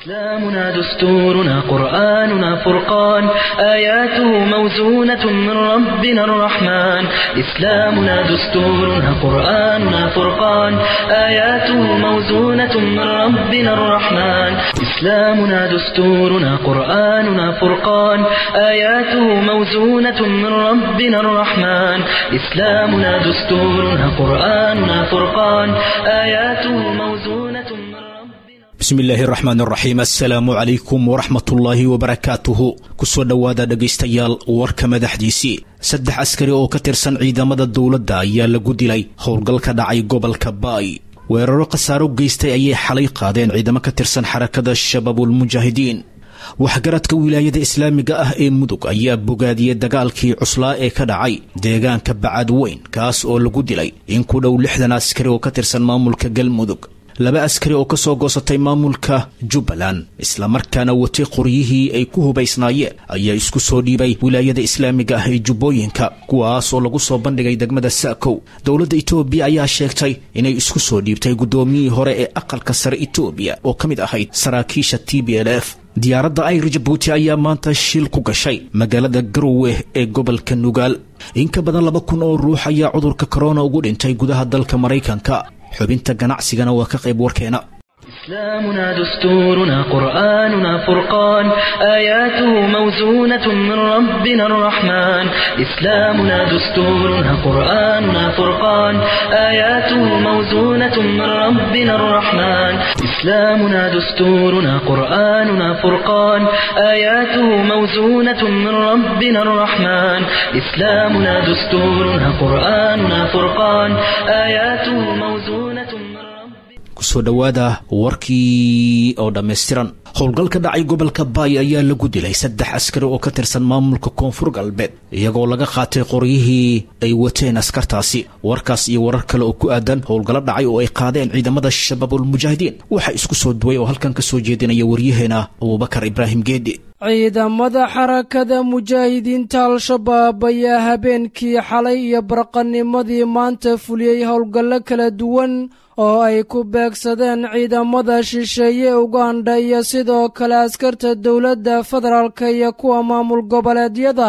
إسلامنا دستورنا قرآننا فرقان آياته موزونة من ربنا الرحمن إسلامنا دستورنا قرآننا فرقان آياته موزونة من ربنا الرحمن إسلامنا دستورنا قرآننا فرقان آياته موزونة من ربنا الرحمن إسلامنا دستورنا قرآننا فرقان آياته موزونة من ربنا bismillaahi raxmaan raxiim assalaamu calaykum waraxmatullaahi wabarakaatuhu kusoo dhowaada dhegaystayaal warka madaxdiisii saddex askari oo ka tirsan ciidamada dowladda ayaa lagu dilay howl ka dhacay gobolka baay weeraro khasaaro geystay ayay xalay qaadeen ciidamo ka tirsan xarakada shabaabulmujaahidiin waxgaradka wilaayada islaamiga ah ee mudug ayaa bogaadiyey dagaalkii cuslaa ee ka dhacay deegaanka bacad weyn kaas oo lagu dilay in ku dhow lixdan askari oo ka tirsan maamulka galmudug laba askari oo ka soo goosatay maamulka jubbaland islamarkaana watay qoryihii ay ku hubaysnaayeen ayaa isku soo dhiibay wilaayada islaamiga ah ee jubbooyinka kuwaas oo lagu soo bandhigay degmada sa'kow dowladda itoobiya ayaa sheegtay inay isku soo dhiibtay guddoomiyihii hore ee aqalka sare itoobiya oo ka mid ahayd saraakiisha t b l f diyaaradda ayr jabuuti ayaa maanta shil ku gashay magaalada garowe ee gobolka nugaal in ka badan laba kun oo ruux ayaa cudurka korona ugu dhintay gudaha dalka maraykanka xubinta ganacsigana waa ka qayb warkeena إسلامنا دستورنا قرآننا فرقان آياته موزونة من ربنا الرحمن إسلامنا دستورنا قرآننا فرقان آياته موزونة من ربنا الرحمن إسلامنا دستورنا قرآننا فرقان آياته موزونة من ربنا الرحمن إسلامنا دستورنا قرآننا فرقان آياته موزونة من ربنا kusoo dhowaada warkii oo dhammaystiran howlgal ka dhacay gobolka baay ayaa lagu dilay saddex askari oo ka tirsan maamulka koonfur galbeed iyagoo laga qaatay qoryihii ay wateen askartaasi warkaas iyo warar kale oo ku aadan howlgallo dhacay oo ay qaadeen ciidamada shabaabulmujaahidiin waxaa isku soo duway oo halkan ka soo jeedinaya waryaheena abubakar ibraahim geedi ciidamada xarakada mujaahidiinta al-shabaab ayaa habeenkii xalay iyo barqanimadii maanta fuliyey howlgallo kala duwan oo ay ku beegsadeen ciidamada shisheeye uganda iyo sidoo kale askarta dowladda federaalka iyo kuwa maamul goboleedyada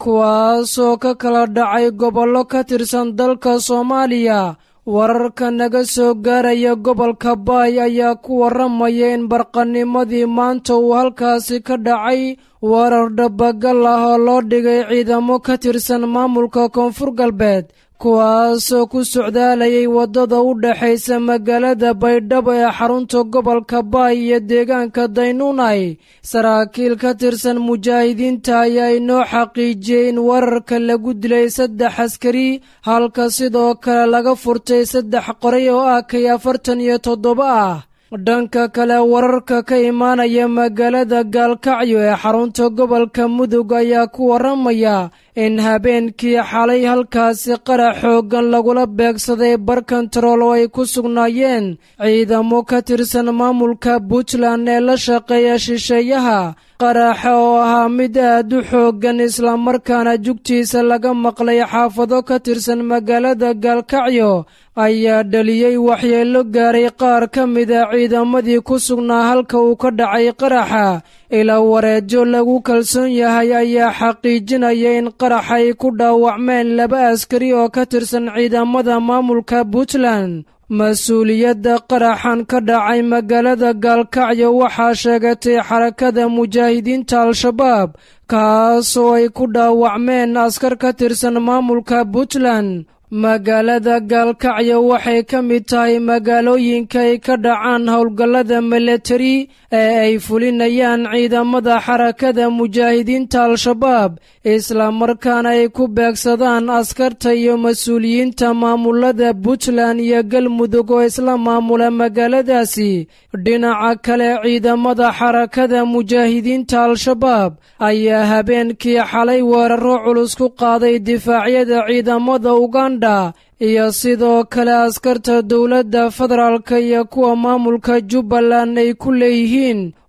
kuwaasoo ka kala dhacay gobollo ka tirsan dalka soomaaliya wararka naga soo gaaraya gobolka baay ayaa ku warramaya in barqanimadii maanta uu halkaasi ka dhacay warar dhabagal ah oo loo dhigay ciidamo ka tirsan maamulka koonfur galbeed kuwaasoo ku socdaalayay waddada u dhexaysa magaalada baydhabo ee xarunta gobolka baay iyo deegaanka daynuunay saraakiil ka tirsan mujaahidiinta ayaa inoo xaqiijiyey in wararka lagu dilay saddex askari halka sidoo kale laga furtay saddex qoray oo ah kay afartan iyo toddoba ah dhanka kale wararka ka imaanaya magaalada gaalkacyo ee xarunta gobolka mudug ayaa ku warramaya in habeenkii xalay halkaasi qarax xooggan lagula beegsaday barkantarool oo ay ku sugnaayeen ciidamo ka tirsan maamulka puntland ee la shaqeeya shisheeyaha qaraxa oo ahaa mid aad u xooggan islamarkaana jugtiisa laga maqlay xaafado ka tirsan magaalada gaalkacyo ayaa dhaliyey waxyeello gaaray qaar ka mida ciidamadii ku sugnaa halka uu ka dhacay qaraxa ilaa wareejo lagu kalsoon yahay ayaa xaqiijinaya in qarax ay ku dhaawacmeen laba askari oo ka tirsan ciidamada maamulka puntland mas-uuliyadda qaraxan ka dhacay magaalada gaalkacyo waxaa sheegatay xarakada mujaahidiinta al-shabaab kaasoo ay ku dhaawacmeen askar ka tirsan maamulka puntland magaalada gaalkacyo waxay ka mid tahay magaalooyinka ay ka dhacaan howlgallada milatari ee ay fulinayaan ciidamada xarakada mujaahidiinta al-shabaab islamarkaana ay ku beegsadaan askarta iyo mas-uuliyiinta maamulada puntland iyo galmudug oo isla maamula magaaladaasi dhinaca kale ciidamada xarakada mujaahidiinta al-shabaab ayaa habeenkii xalay weeraro culus ku qaaday difaacyada ciidamada uganda iyo sidoo kale askarta dowladda federaalka iyo kuwa maamulka jubbaland ay ku leeyihiin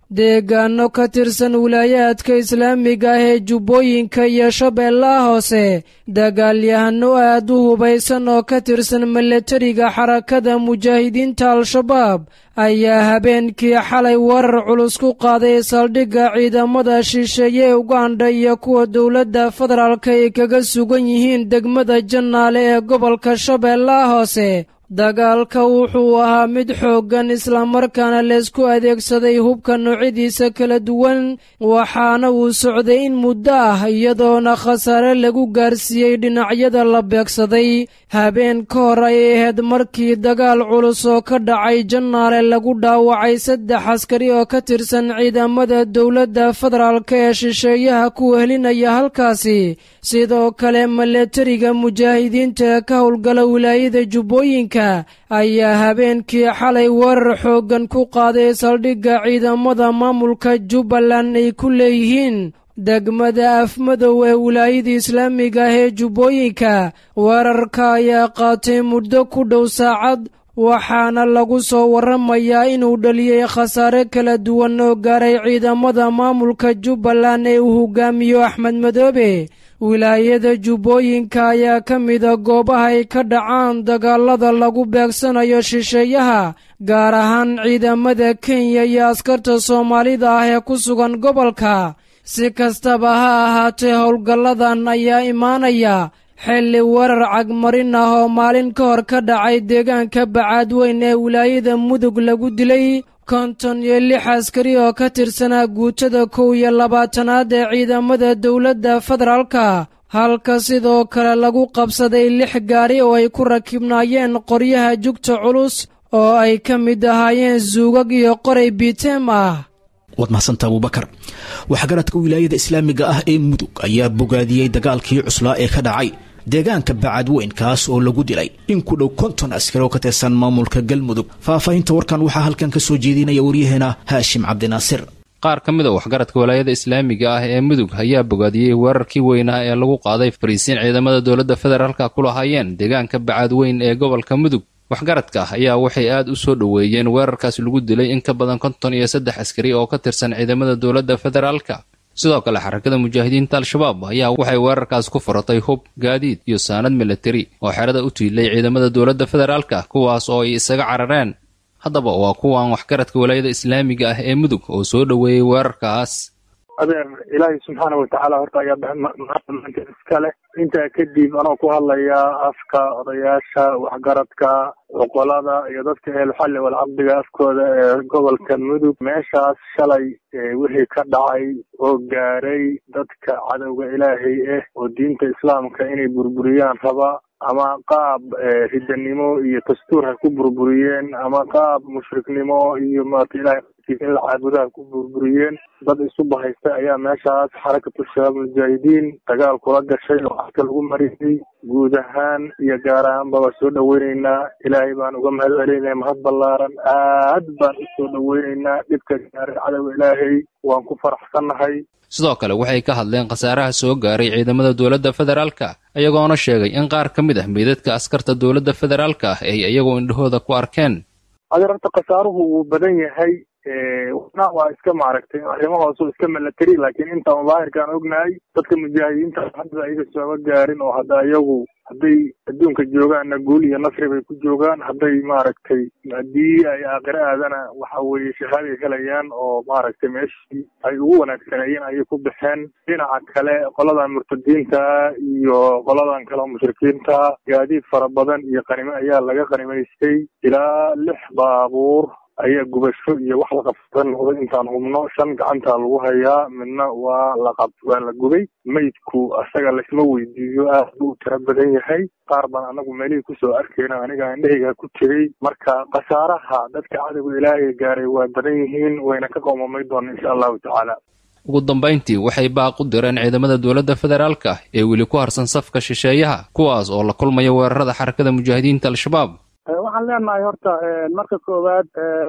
deegaano ka tirsan wilaayaadka islaamiga ah ee jubbooyinka iyo shabeellaha hoose dagaalyahano aad u hubaysan oo ka tirsan milatariga xarakada mujaahidiinta al-shabaab ayaa habeenkii xalay warar culus ku qaaday saldhigga ciidamada shisheeye ee ugandha iyo kuwa dowladda federaalka ay kaga sugan yihiin degmada jannaale ee gobolka shabeellaha hoose dagaalka wuxuu ahaa mid xooggan islamarkaana laysku adeegsaday hubka noocyadiisa kala duwan waxaana uu socday in muddo ah iyadoona khasaare lagu gaarsiiyey dhinacyada la beegsaday habeen ka hor ay ahayd markii dagaal culus oo ka dhacay jannaale lagu dhaawacay saddex askari oo ka tirsan ciidamada dowladda federaalk ee shisheeyaha ku wehelinaya halkaasi sidoo kale milatariga mujaahidiinta ee ka howlgala wilaayada jubbooyinka ayaa habeenkii xalay weerar xooggan ku qaaday saldhigga ciidamada maamulka jubbaland ay ku leeyihiin degmada afmadow ee wilaayada islaamiga ah ee jubbooyinka weerarka ayaa qaatay muddo ku dhow saacad waxaana lagu soo warramayaa inuu dhaliyey khasaare kala duwan oo gaaray ciidamada maamulka jubbaland ee uu hogaamiyo axmed madoobe wilaayada jubbooyinka ayaa ka mida goobaha ay ka dhacaan dagaalada lagu beegsanayo shisheeyaha gaar ahaan ciidamada kenya iyo askarta soomaalida ah ee ku sugan gobolka si kastaba ha ahaatee howlgalladan ayaa imaanaya xilli weerar cagmarin ah oo maalin ka hor ka dhacay deegaanka bacaadweyn ee wilaayada mudug lagu dilay konton iyo lix askari oo ka tirsanaa guutada kow iyo labaatanaad ee ciidamada dowladda federaalka halka sidoo kale lagu qabsaday lix gaari oo ay ku rakibnaayeen qoryaha jugta culus oo ay ka mid ahaayeen suugag iyo qoray biiteem ah waad mahadsanta abubakar waxgaradka wilaayada islaamiga ah ee mudug ayaa bogaadiyey dagaalkii cuslaa ee ka dhacay deegaanka bacadweyn kaas oo lagu dilay in ku dhow konton askari oo ka tirsan maamulka galmudug faahfaahinta warkan waxaa halkan ka soo jeedinaya waryaheena haashim cabdinaasir qaar ka mid a waxgaradka walaayada islaamiga ah ee mudug ayaa bogaadiyey weerarkii weynaa ee lagu qaaday fariisiin ciidamada dowladda federaalka ku lahaayeen deegaanka bacadweyn ee gobolka mudug waxgaradka ayaa waxay aad u soo dhoweeyeen weerarkaas lagu dilay in ka badan konton iyo saddex askari oo ka tirsan ciidamada dowladda federaalka sidoo kale xarakada mujaahidiinta al-shabaab ayaa waxay weerarkaas ku furatay hub gaadiid iyo saanad milatari oo xerada u tiilay ciidamada dowladda federaalka kuwaas oo ay isaga carareen haddaba waa kuwan waxgaradka walaayada islaamiga ah ee mudug oo soo dhoweeyey weerarkaas adeer ilaahay subxaana watacaala horta ayaa maanta iska leh intaa kadib anoo ku hadlayaa afka odayaasha waxgaradka cuqolada iyo dadka ehelxalli walcaqdiga afkooda ee gobolka mudug meeshaas shalay wixii ka dhacay oo gaaray dadka cadowga ilaahay ah oo diinta islaamka inay burburiyaan raba ama qaab ridanimo iyo dastuur ha ku burburiyeen ama qaab mushriknimo iyo maarata ilahay in la caabudaha ku burburiyeen dad isu bahaysta ayaa meeshaas xarakatu shabaab mujaahidiin dagaal kula gashay oo codka lagu mariyey guud ahaan iyo gaar ahaanba waa soo dhoweyneynaa ilaahay baan uga mahad celinaya mahad ballaaran aad baan u soo dhoweyneynaa dhibka gaaray cadowga ilaahay waan ku faraxsannahay sidoo kale waxay ka hadleen khasaaraha soo gaaray ciidamada dowladda federaalka iyagoona sheegay in qaar ka mid ah meydadka askarta dowladda federaalka ah ay iyagoo indhahooda ku arkeen adeer horta khasaaruhu wuu badan yahay wana waa iska maaragtay arrimo hoose iska milatari laakiin intaan daahirkaan ognahay dadka mujaahidiinta hadda ayaga sooba gaarin oo hadda iyagu hadday adduunka joogaanna guul iyo nasri bay ku joogaan hadday maaragtay haddii ay aakhire aadana waxa weeye shahaaday helayaan oo maaragtay meeshii ay ugu wanaagsaneeyeen ayay ku baxeen dhinaca kale qoladan murtadiinta iyo qoladan kale oo mushrikiinta gaadiid fara badan iyo qanimo ayaa laga qanimaystay ilaa lix baabuur ayaa gubasho iyo wax la qabsada noqday intaan hubno shan gacantaa lagu hayaa midna waa laqab waa la gubay meydku asaga laysma weydiiyo aad buu u tiro badan yahay qaar baan anagu meelihii kusoo arkayna aniga indhahayga ku tegey marka khasaaraha dadka cadowga ilaahay gaaray waa badan yihiin wayna ka qoomamay doona insha allahu tacaala ugu dambayntii waxay baaq u direen ciidamada dowladda federaalka ee weli ku harsan safka shisheeyaha kuwaas oo la kulmaya weerarada xarakada mujaahidiinta al-shabaab waxaan leenahay horta marka koowaad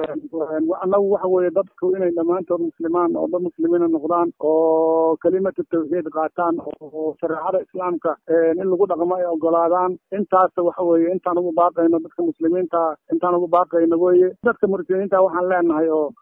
annagu waxa weeye dadku inay dhammaantood muslimaan oo dad muslimiina noqdaan oo kelimatu tawxiid qaataan oo shareecada islaamka in lagu dhaqmo ay ogolaadaan intaas waxa weeye intaan ugu baaqayno dadka muslimiinta intaan ugu baaqayno weye dadka muslimiinta waxaan leenahay oo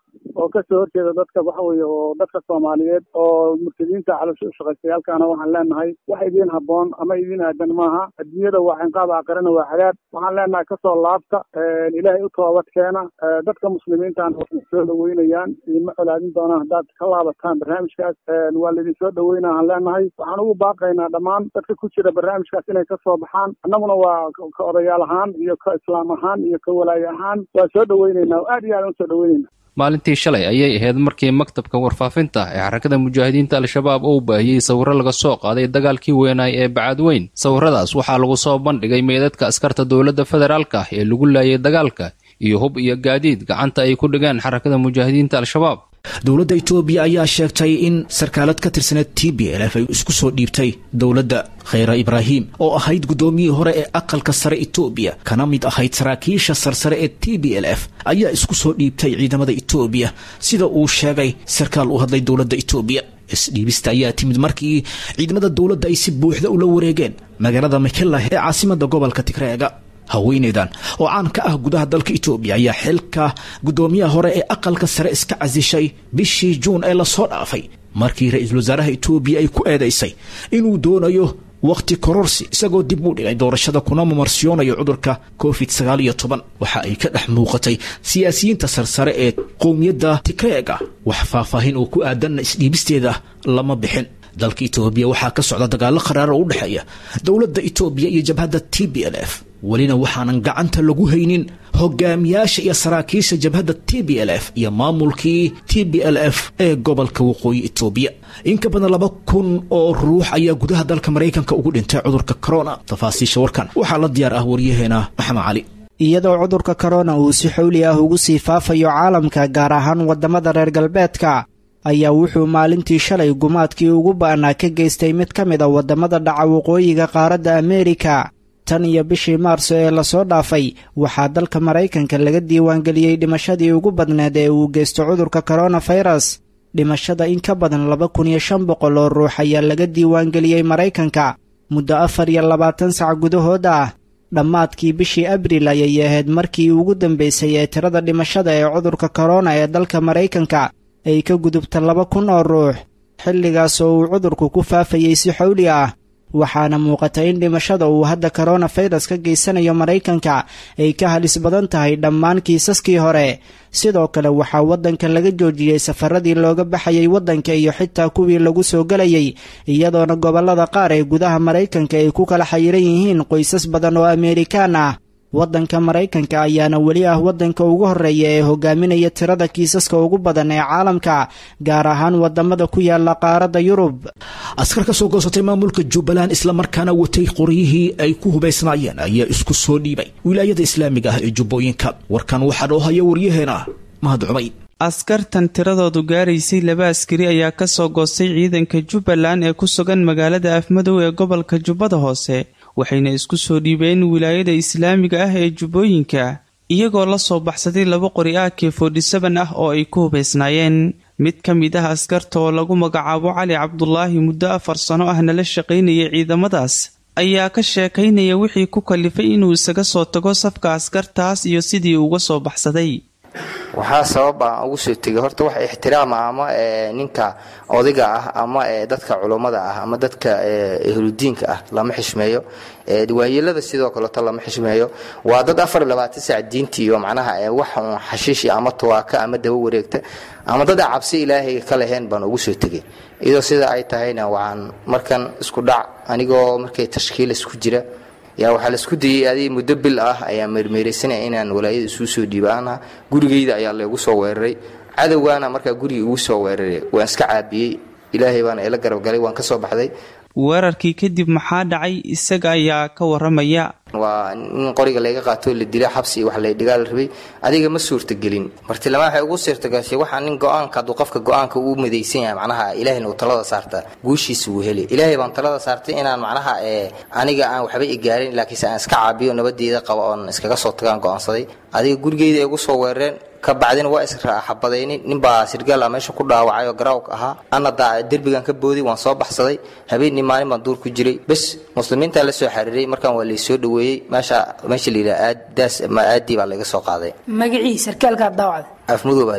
oo kasoo horjeeda dadka waxa weeye oo dadka soomaaliyeed oo murtadiinta calosha ushaqaystayaalkaana waxaan leenahay wax idiin habboon ama idiin aadan maaha adduunyada waa cinqaab aakhirana waa cadaab waxaan leenahay kasoo laabta ilaahay u toobad keena dadka muslimiintaan waxay soo dhaweynayaan idinma colaadin doonaan haddaad ka laabataan barnaamijkaas waa laidin soo dhaweynaa aan leenahay waxaan ugu baaqaynaa dhammaan dadka ku jira barnaamijkaas inay kasoo baxaan annaguna waa ka odayaal ahaan iyo ka islaam ahaan iyo ka walaaye ahaan waa soo dhaweyneynaa aad iyo aad u soo dhaweyneyna maalintii shalay ayay ahayd markii maktabka warfaafinta ee xarakada mujaahidiinta al-shabaab uu baahiyey sawirro laga soo qaaday dagaalkii weynaay ee bacadweyn sawirradaas waxaa lagu soo bandhigay meydadka askarta dowladda federaalka ee lagu laayay dagaalka iyo hub iyo gaadiid gacanta ay ku dhigeen xarakada mujaahidiinta al-shabaab dowladda itoobiya ayaa sheegtay in sarkaalad ka tirsaneed t b l f ay isku soo dhiibtay dowladda khayra ibraahim oo ahayd guddoomiyihii hore ee aqalka sare itoobiya kana mid ahayd saraakiisha sarsare ee t b l f ayaa isku soo dhiibtay ciidamada itoobiya sida uu sheegay sarkaal u hadlay dowladda itoobiya isdhiibista ayaa timid markii ciidamada dowladda ay si buuxda ula wareegeen magaalada makelah ee caasimada gobolka tigreega haweeneydan oo caan ka ah gudaha dalka itoobiya ayaa xilka guddoomiyaha hore ee aqalka sare iska casishay bishii juun ee lasoo dhaafay markii ra-iisul wasaaraha itoobiya ay ku eedaysay inuu doonayo wakhti kororsi isagoo dib u dhigay doorashada kuna mamarsiyoonayo cudurka covid sagaal iyo toban waxa ay ka dhex muuqatay siyaasiyiinta sarsare ee qowmiyadda tigreega wax faahfaahin oo ku aadanna isdhiibisteeda lama bixin dalka itoobiya waxaa ka socda dagaallo qaraar oo u dhexeeya dowladda itoobiya iyo jabhadda t b l f welina waxaanan gacanta lagu haynin hogaamiyaasha iyo saraakiisha jabhadda t b l f iyo maamulkii t b l f ee gobolka waqooyi itoobiya in ka badan laba kun oo ruux ayaa gudaha dalka maraykanka ugu dhintay cudurka corona tafaasiisha warkan waxaa la diyaar ah waryaheena maxamed cali iyadoo cudurka korona uu si xowli ah ugu sii faafayo caalamka gaar ahaan waddamada reer galbeedka ayaa wuxuu maalintii shalay gumaadkii ugu ba'naa ka geystay mid ka mid a waddamada dhaca waqooyiga qaaradda ameerika tan iyo bishii maarso ee lasoo dhaafay waxaa dalka maraykanka laga diiwaangeliyey dhimashadii ugu badneed ee uu geysto cudurka koronafirus dhimashada in ka badan laba kun iyo shan boqol oo ruux ayaa laga diiwaangeliyey maraykanka muddo afar iyo labaatan sac gudahood ah dhammaadkii bishii abriil ayay ahayd markii ugu dambeysay ee tirada dhimashada ee cudurka korona ee dalka maraykanka ay ka gudubta laba kun oo ruux xilligaas oo uu cudurku ku faafayey si xowli ah waxaana muuqata in dhimashada uu hadda koronafirus ka geysanayo maraykanka ay ka halis badan tahay dhammaan kiisaskii hore sidoo kale waxaa waddanka laga joojiyey safaradii looga baxayay waddanka iyo xitaa kuwii lagu soo gelayay iyadoona gobollada qaar ee gudaha maraykanka ay ku kala xayiran yihiin qoysas badan oo ameerikaan ah waddanka maraykanka ayaana weli ah waddanka ugu horreeya ee hogaaminaya tirada kiisaska ugu badan ee caalamka gaar ahaan waddamada ku yaala qaaradda yurub askar ka soo goosatay maamulka jubbaland islamarkaana watay qoryihii ay ku hubaysnaayeen ayaa isku soo dhiibay wilaayada islaamiga ah ee jubbooyinka warkan waxaa noo haya waryaheena mahad cumay askartan tiradoodu gaaraysay laba askari ayaa ka soo goostay ciidanka jubbaland ee ku sugan magaalada afmadow ee gobolka jubbada hoose waxayna isku soo dhiibeen wilaayada islaamiga ah ee jubbooyinka iyagoo la soo baxsaday laba qori a k forty-seven ah oo ay ku hubaysnaayeen mid ka mid ah askarta oo lagu magacaabo cali cabdulaahi muddo afar sano ahna la shaqaynayay ciidamadaas ayaa ka sheekaynaya wixii ku kalifay inuu isaga soo tago safka askartaas iyo sidii uga soo baxsaday waxaa sabab aan ugu soo tegay horta wax ixtiraama ama ninka odayga ah ama dadka culummada ah ama dadka ehludiinka ah lama xishmeeyo waayeelada sidoo kaleeto lama xishmeeyo waa dad afar iyo labaatan sac diintii iyo macnaha wax un xashiishi ama tawaaka ama daba wareegta ama dad a cabsi ilaahay ka laheen baan ugu soo tegay iyadoo sida ay tahayna waxaan markan isku dhac anigoo markay tashkiil isku jira yaa waxaa laisku dayey adig muddo bil ah ayaa meermeeraysanaya inaan walaayada isuu soo dhiibaana gurigayda ayaa laygu soo weeraray cadowgaana markaa guriga igu soo weeraray waan iska caabiyey ilaahay baana ila garabgalay waan ka soo baxday weerarkii kadib maxaa dhacay isaga ayaa ka waramaya waa in qoriga layga qaatoo la dila xabsi wax laydhigaa la rabay adiga ma suurtagelin martilama waxay ugu suurtagashay waxaa nin go-aanka hadduu qofka go-aanka uu midaysan yahay macnaha ilaahayna uu talada saarta guushiisa wuu helay ilaahay baan talada saartay inaan macnaha aniga aan waxba igaarin laakiinse aan iska caabiyo nabadeeda qaba oon iskaga soo tagaan go-aansaday adiga gurigeyda ay ugu soo weerareen ka bacdina waa israxabadaynin ninbaa sirgaal a meesha ku dhaawacay oo garaawka ahaa ana derbigan ka booday waan soo baxsaday habeenii maalin baan duur ku jiray bes muslimiintaa la soo xariiray markaan waa laysoo dhaweeyey meesha meesha layidhaha aadaas ama aadii baa laga soo qaaday magacii sarkaalkaa daawacda afmudow baa layidhaha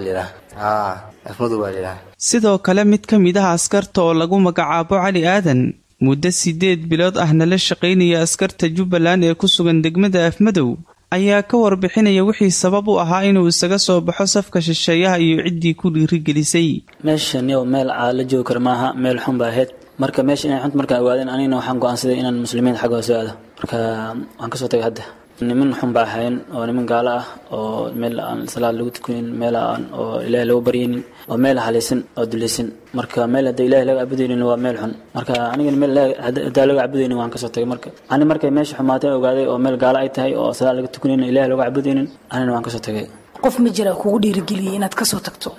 haa afmadow baa lidhaha sidoo kale mid ka mid ah askarta oo lagu magacaabo cali aadan muddo siddeed bilood ahna la shaqaynaya askarta jubbaland ee ku sugan degmada afmadow ayaa ka warbixinaya wixii sabab u ahaa inuu isaga soo baxo safka shisheeyaha iyo ciddii ku dhiirigelisay meeshaniyow meel aa la joogi kara maaha meel xun ba ahayd marka meesha inay xunt markaan ogaadeen anigana waxaan go-aansaday inaan muslimiinta xagga hoose aado marka waan kasoo tagay hadda niman xun baa ahayn oo niman gaalo ah oo meel aan salaad lagu tukanin meel aan oo ilaahay lagu baryaynin oo meel halaysan oo dulaysan marka meel hadda ilaahay laga cabudaynin waa meel xun marka anigana meel haddaa laga cabudaynin waan kasoo tagay marka ani markay meesha xumaatay ogaaday oo meel gaalo ay tahay oo salaad laga tukanin ilaahay lagu cabudaynin anina waan kasoo tagay qof ma jira kugu dhiirigeliyay inaad kasoo tagto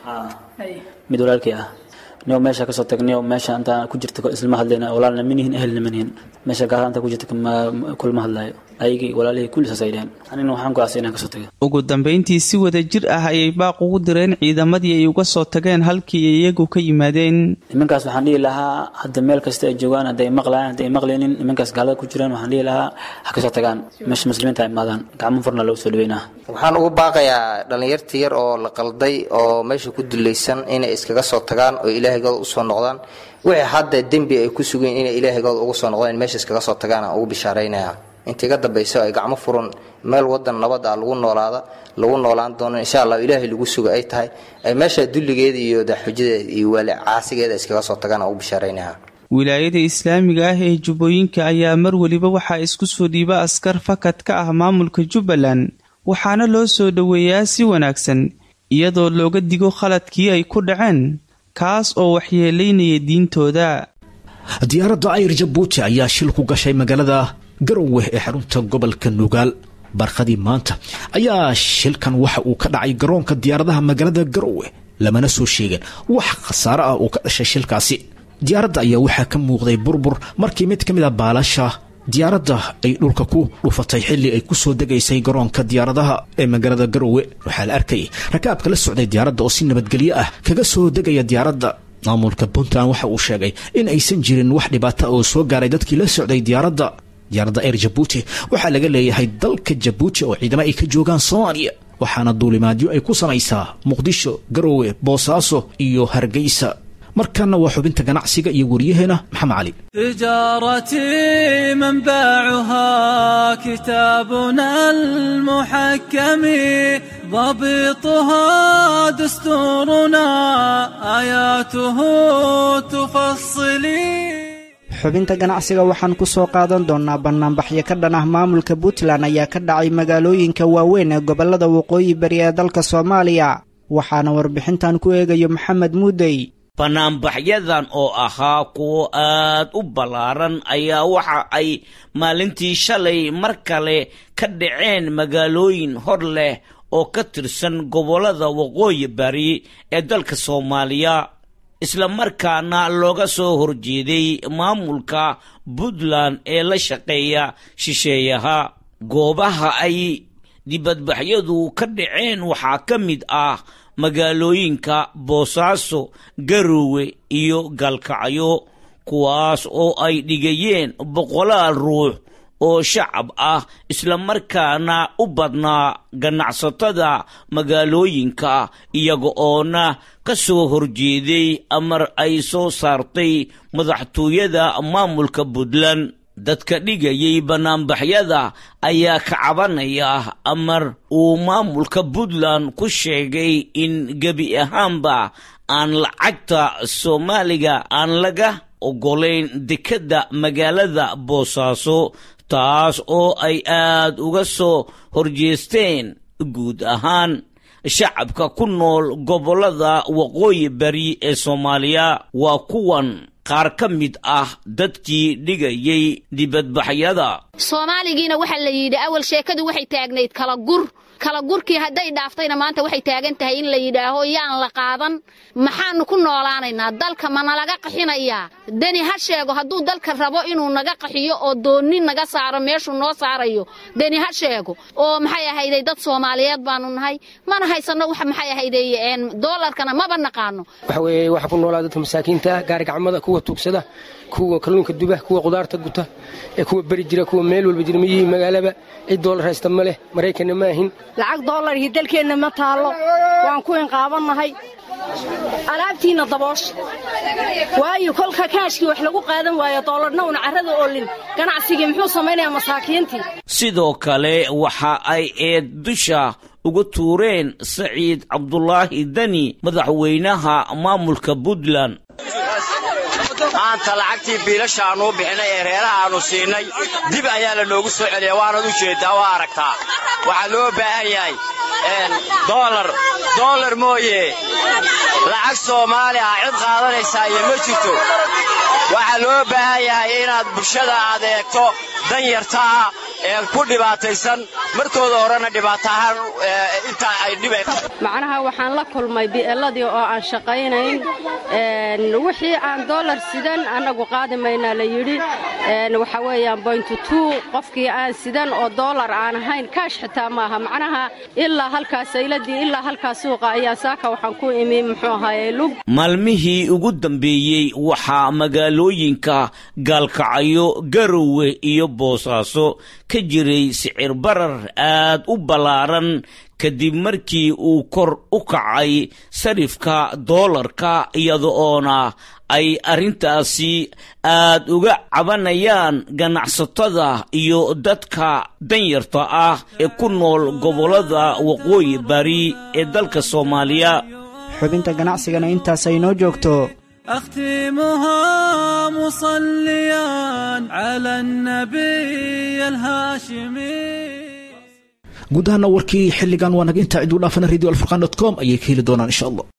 mid walaalkii ah niyo meesha kasoo tagniyo meesha intaan ku jirta islama hadlayna walaalna manihin ehelna manihin meesha gaala intaan ku jirta kulma hadlaayo ayagii walaalihii kulli saas ay dheheen anina waxaan go'aasay inaan kasoo tagay ugu dambayntii si wada jir ah ayay baaq ugu direen ciidamadii ay uga soo tageen halkii ay iyagu ka yimaadeen nimankaas waxaan dhihi lahaa hadda meel kasta ay joogaan hadda ay maqlayaan hadda ay maqlaynin nimankaas gaalada ku jiraan waxaan dhihi lahaa ha kasoo tagaan meesha muslimiinta ay imaadaan gacmo furna lagu soo dhaweynaa waxaan ugu baaqayaa dhallinyarta yar oo la qalday oo meesha ku dulaysan inay iskaga soo tagaan oo ilaahaygood usoo noqdaan wixii hadda dembi ay ku sugeen inay ilaahaygood ugu soo noqdaan meesha iskaga soo tagaan aan ugu bishaaraynaya inta iga dambayso ay gacmo furan meel wadan nabad ah lagu noolaada lagu noolaan doono insha allah ilaahay lagu suga ay tahay ay meesha dulligeeda iyo daxujadeeda iyo waali caasigeeda iskaga soo tagaan aan ugu bishaaraynaya wilaayada islaamiga ah ee jubbooyinka ayaa mar weliba waxaa isku soo dhiiba askar fakad ka ah maamulka jubbaland waxaana loo soo dhoweeyaa si wanaagsan iyadoo looga digo khaladkii ay ku dhaceen kaas oo waxyeelaynaya diintooda diyaaradda ayr jabuuti ayaa shil ku gashay magaalada garowe ee xarunta gobolka nugaal barkhadii maanta ayaa shilkan waxa uu ka dhacay garoonka diyaaradaha magaalada garowe lamana soo sheegin wax khasaare ah uu ka dhashay shilkaasi diyaaradda ayaa waxaa ka muuqday burbur markii mid ka mid a baalasha diyaaradda ay dhulka ku dhufatay xilli ay ku soo degaysay garoonka diyaaradaha ee magaalada garowe waxaa la arkayay rakaabka la socday diyaaradda oo si nabadgelyo ah kaga soo degaya diyaaradda maamulka puntland waxa uu sheegay in aysan jirin wax dhibaata oo soo gaaray dadkii la socday diyaaradda diyaaradda eer jabuuti waxaa laga leeyahay dalka jabuuti oo ciidamo ay ka joogaan soomaaliya waxaana duulimaadyo ay ku samaysaa muqdisho garowe boosaaso iyo hargeysa markanna waa xubinta ganacsiga iyo waryaheena maxamed cali تجارتي منبعها كتابنا المحكم ضبطها دستورنا آياته تفصلي xubinta ganacsiga waxaan ku soo qaadan doonnaa bannaanbaxyo ka dhan ah maamulka puntland ayaa ka dhacay magaalooyinka waaweyn ee gobollada waqooyi bari ee dalka soomaaliya waxaana warbixintan ku eegayo maxamed muudey banaanbaxyadan oo ahaa kuwo aad u ballaaran ayaa waxa ay maalintii shalay mar kale ka dhaceen magaalooyin hor leh oo ka tirsan gobollada waqooyi bari ee dalka soomaaliya isla markaana looga soo horjeeday maamulka puntland ee la shaqeeya shisheeyaha goobaha ay dibadbaxyadu ka dhaceen waxaa ka mid ah magaalooyinka boosaaso garowe iyo gaalkacyo kuwaas oo ay dhigayeen boqolaal ruux oo shacab ah islamarkaana u badnaa ganacsatada magaalooyinka iyaga oona ka soo horjeeday amar ay soo saartay madaxtooyada maamulka puntland dadka dhigayay bannaanbaxyada ayaa ka cabanaya amar uu maamulka puntland ku sheegay in gebi ahaanba aan lacagta soomaaliga aan laga oggolayn dekedda magaalada boosaaso taas oo ay aad uga soo horjeesteen guud ahaan shacabka ku nool gobollada waqooyi bari ee soomaaliya waa kuwan qaar ka mid ah dadkii dhigayay dibadbaxyada soomaaligiina waxaa la yidhi awal sheekadu waxay taagnayd kala gur kala gurkii hadday dhaaftayna maanta waxay taagan tahay in la yidhaaho yaan la qaadan maxaanu ku noolaanaynaa dalka ma nalaga qaxinayaa deni ha sheego hadduu dalka rabo inuu naga qaxiyo oo doonni naga saaro meeshuu noo saarayo deni ha sheego oo maxay ahayday dad soomaaliyeed baanu nahay mana haysanno wax maxay ahayday doolarkana maba naqaano waxa weeye waxa ku noolaa dadka masaakiinta gaari gacmada kuwa tuugsada kuwa kalluunka duba kuwa qudaarta guta ee kuwa beri jira kuwa meel walba jira miyihii magaalaba cid doolar haysta ma leh maraykanna ma ahin lacag doolarkii dalkeenna ma taallo waan ku inqaabannahay alaabtiinna daboosha waayo kolka kaashkii wax lagu qaadan waayo doolarna una carrada oolin ganacsigii muxuu samaynayaa masaakiintii sidoo kale waxa ay eed dusha uga tuureen saciid cabdulaahi dani madaxweynaha maamulka puntland maanta lacagtii biilasha aannu u bixinay ee reeraha aannu siinay dib ayaa la noogu soo celiya waanad u jeeddaa waa aragtaa waxaa loo baahan yahay doolar doolar mooye lacag soomaali ah cid qaadanaysaa iyo ma jirto waxaa loo baahan yahay inaad bulshada aad eegto dan yarta ah ee ku dhibaataysan markooda horena dhibaato ahaan intaa ay dhibay macnaha waxaan la kulmay bi'eladii oo aan shaqaynayn wixii aan doolar sidan annagu qaadi maynaa la yidhi waxa weeyaan boyntu tuu qofkii aan sidan oo doolar aan ahayn kaash xitaa maaha macnaha ilaa halkaas sayladii ilaa halkaas suuqa ayaa saaka waxaan ku imi muxuu ahaaye lug maalmihii ugu dambeeyey waxaa magaalooyinka gaalkacyo garowe iyo boosaaso ka jiray sicir barar aad u ballaaran kadib markii uu kor u kacay sarifka doolarka iyada oona ay arrintaasi aad uga cabanayaan ganacsatada iyo dadka danyarta ah ee ku nool gobollada waqooyi bari ee dalka soomaaliya xubinta ganacsigana intaas ay noo joogto أختمها مصليا على النبي الهاشمي guud ahaana warkii xilligan waa naga intaa ciduu dhaafana radio alfurqan dot com ayay ka heli doonaan insha allah